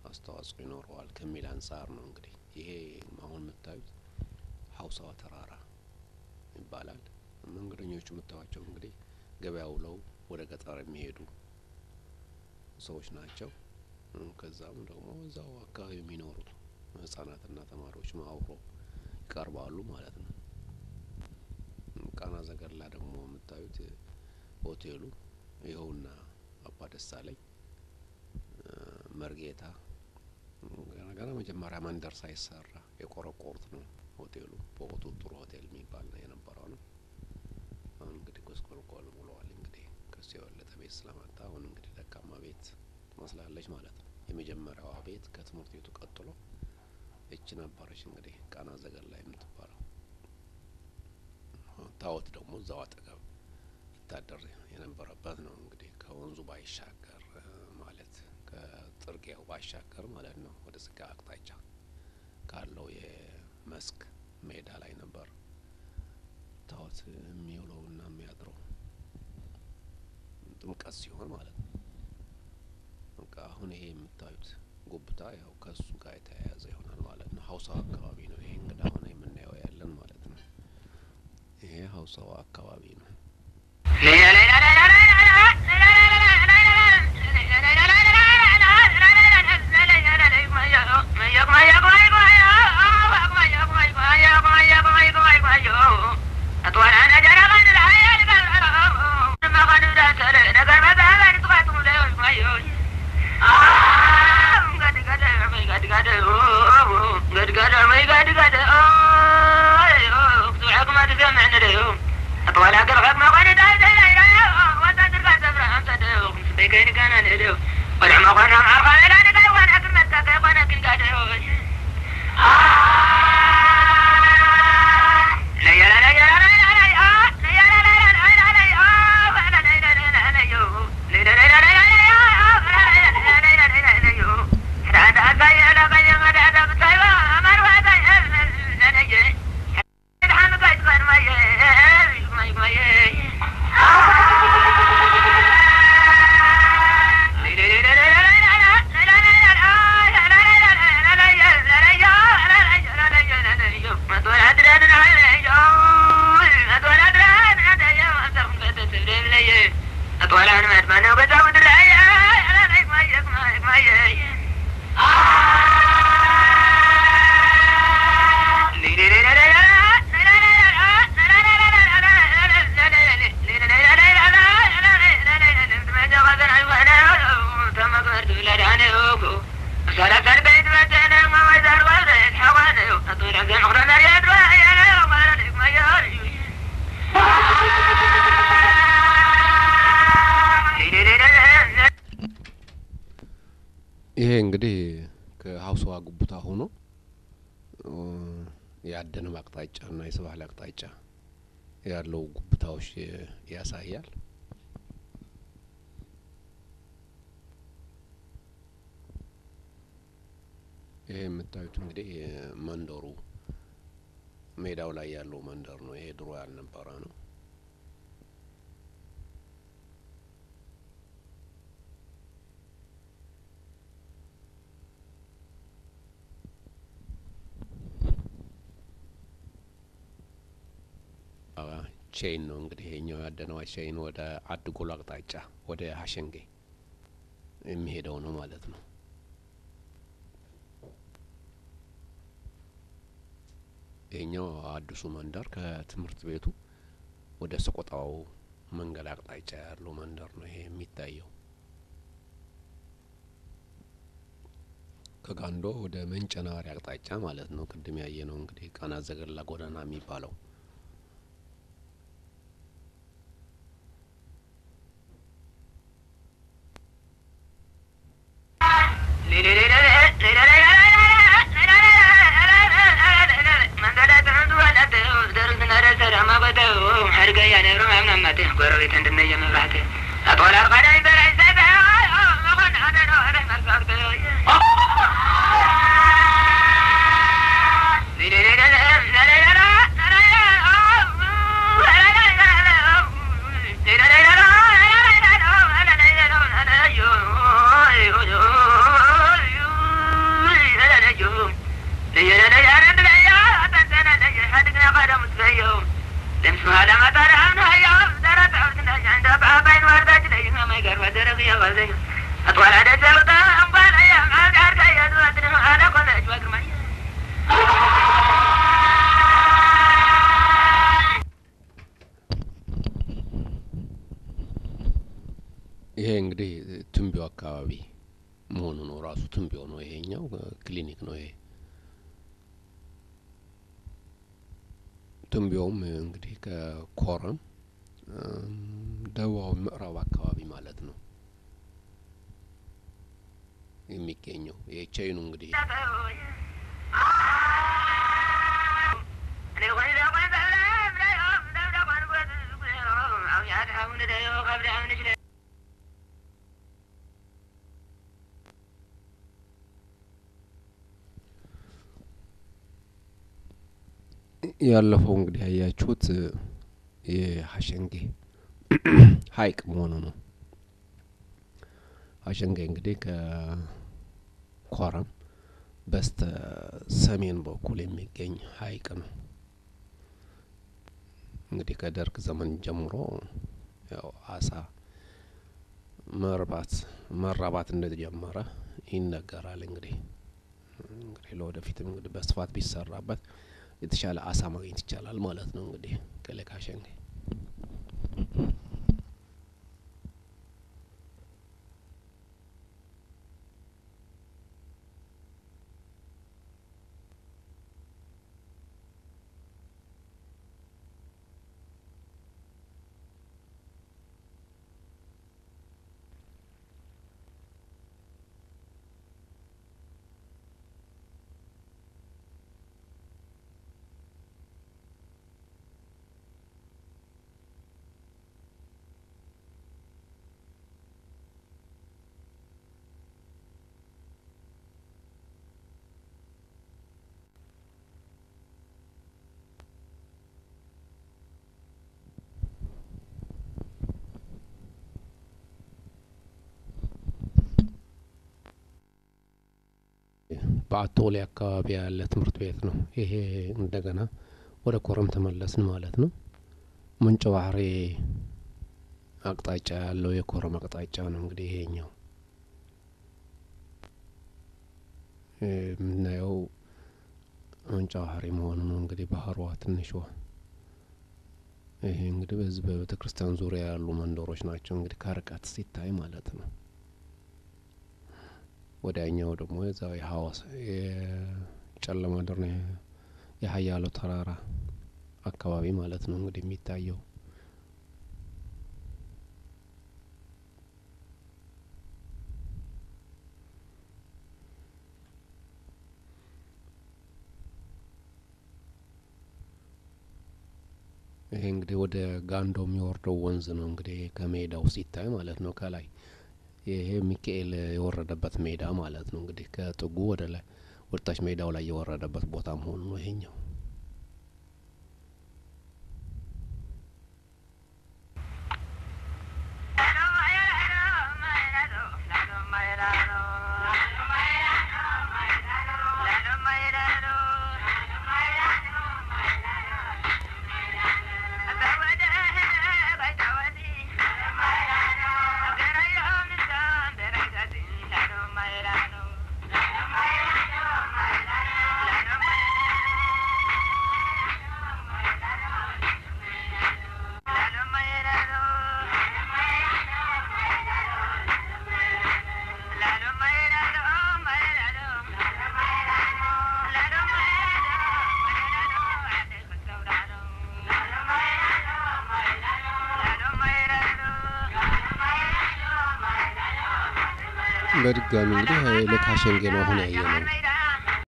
አስተዋጽኦ ይኖረዋል ከሚል አንጻር ነው እንግዲህ ይሄ አሁን የምታዩት ሀውሳዋ ተራራ ይባላል። መንገደኞቹ የምታዩቸው እንግዲህ ገበያ ውለው ወደ ገጠር የሚሄዱ ሰዎች ናቸው። ከዛም ደግሞ እዛው አካባቢ የሚኖሩት ህጻናትና ተማሪዎች አብሮ ይቀርባሉ ማለት ነው። ቃና ዘገላ ደግሞ የምታዩት ሆቴሉ ይኸውና አባ ደሳለኝ መርጌታ ገና ገና መጀመሪያ መንደር ሳይሰራ የቆረቆሩት ነው። ሆቴሉ በወቅቱ ጥሩ ሆቴል የሚባል ነው የነበረው ነው። አሁን እንግዲህ ጎስቆልቆል ብለዋል። እንግዲህ ከሱ የበለጠ ቤት ስለመጣ አሁን እንግዲህ ደካማ ቤት ትመስላለች ማለት ነው። የመጀመሪያዋ ቤት ከትምህርት ቤቱ ቀጥሎ እች ነበረች እንግዲህ ቃና ዘገላ የምትባለው። ታወት ደግሞ እዛው አጠገብ ይታደር የነበረበት ነው። እንግዲህ ከወንዙ ባይሻገር ማለት ከጥርጊያው ባሻገር ማለት ነው ወደ ስጋ አቅጣጫ ካለው የመስክ ሜዳ ላይ ነበር ታወት የሚውለውና የሚያድረው ጥምቀት ሲሆን ማለት ነው። በቃ አሁን ይሄ የምታዩት ጉብታ ያው ከሱ ጋር የተያያዘ ይሆናል ማለት ነው። ሀውሳዋ አካባቢ ነው ይሄ እንግዲህ አሁን የምናየው ያለን ማለት ነው። ይሄ ሀውሳዋ አካባቢ ነው። ይሄ እንግዲህ ከሀውሳዋ ጉቡታ ሆኖ የአደንም አቅጣጫ እና የስባህል አቅጣጫ ያለው ጉብታዎች ያሳያል። ይሄ የምታዩት እንግዲህ መንደሩ ሜዳው ላይ ያለው መንደር ነው። ይሄ ድሮ ያልነበረ ነው። ቼይን ነው እንግዲህ ይሄኛው ያደነዋ ቼይን ወደ አድጎሎ አቅጣጫ ወደ ሀሸንጌ የሚሄደው ነው ማለት ነው። ይሄኛው አዲሱ መንደር ከትምህርት ቤቱ ወደ ሰቆጣው መንገድ አቅጣጫ ያለው መንደር ነው ይሄ የሚታየው። ከጋንዶ ወደ መንጨናሪ አቅጣጫ ማለት ነው። ቅድም ያየ ነው እንግዲህ ቃና ዘገላ ጎዳና የሚባለው መሆኑ ነው። ራሱ ትንቢዮ ነው። ይሄኛው ክሊኒክ ነው። ይሄ ትንቢዮም እንግዲህ ከኮረም ደቡባዊ ምዕራብ አካባቢ ማለት ነው የሚገኘው ይሄ ቼይኑ እንግዲህ ያለፈው እንግዲህ ያያችሁት የሀሸንጌ ሀይቅ መሆኑ ነው። ሀሸንጌ እንግዲህ ከኮረም በስተ ሰሜን በኩል የሚገኝ ሀይቅ ነው። እንግዲህ ከደርግ ዘመን ጀምሮ ያው አሳ መርባት መራባት እንደተጀመረ ይነገራል። እንግዲህ እንግዲህ ለወደፊትም እንግዲህ በስፋት ቢሰራበት የተሻለ አሳ ማግኘት ይቻላል ማለት ነው። እንግዲህ ከሌክ ሀሸንጌ በአቶሌ አካባቢ ያለ ትምህርት ቤት ነው። ይሄ እንደገና ወደ ኮረም ተመለስን ማለት ነው። ምንጭ ባህሬ አቅጣጫ ያለው የኮረም አቅጣጫ ነው። እንግዲህ ይሄኛው የምናየው ምንጭ ባህሬ መሆኑ ነው። እንግዲህ ባህሯ ትንሿ ይሄ እንግዲህ በዚህ በቤተ ክርስቲያን ዙሪያ ያሉ መንደሮች ናቸው። እንግዲህ ከርቀት ሲታይ ማለት ነው። ወዲያኛው ደግሞ የዛው የሀዋሳ የጨለማ ድር ነው የሀያሎ ተራራ አካባቢ ማለት ነው እንግዲህ የሚታየው ይሄ እንግዲህ ወደ ጋንዶ የሚወርደው ወንዝ ነው። እንግዲህ ከሜዳው ሲታይ ማለት ነው ከላይ ይሄ ሚካኤል የወረደበት ሜዳ ማለት ነው። እንግዲህ ከጥጉ ወደ ላይ ወደታች ሜዳው ላይ የወረደበት ቦታ መሆኑ ነው ይሄኛው። በድጋሚ እንግዲህ ልክ ሀሸንጌ ነው አሁን ያየ ነው።